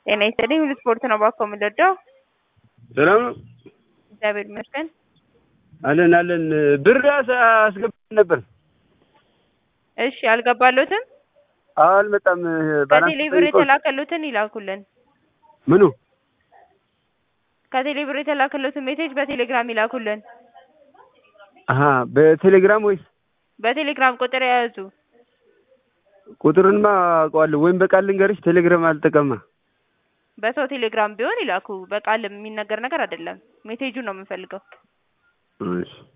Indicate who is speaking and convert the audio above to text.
Speaker 1: ጤና ይስጥልኝ ሁሉ ስፖርት ነው ባኮ የምንወደው።
Speaker 2: ሰላም ነው
Speaker 1: እግዚአብሔር ይመስገን።
Speaker 2: አለን አለን ብር አስ- አስገብተን ነበር።
Speaker 1: እሺ አልገባሉትም?
Speaker 2: አዎ አልመጣም። ባላንስ
Speaker 1: ከቴሌ ብር
Speaker 2: ጠይቀው-
Speaker 1: የተላከሉትን ይላኩልን።
Speaker 2: ምኑ
Speaker 1: ከቴሌ ብር የተላከሉትን ሜሴጅ በቴሌግራም ይላኩልን።
Speaker 2: አሀ በቴሌግራም ወይስ
Speaker 1: በቴሌግራም ቁጥር የያዙ
Speaker 2: ቁጥሩንማ አውቀዋለሁ። ወይም በቃል ልንገርሽ፣ ቴሌግራም አልጠቀማ።
Speaker 1: በሰው ቴሌግራም ቢሆን ይላኩ። በቃል የሚነገር ነገር አይደለም። ሜሴጁን ነው የምንፈልገው።
Speaker 2: እሺ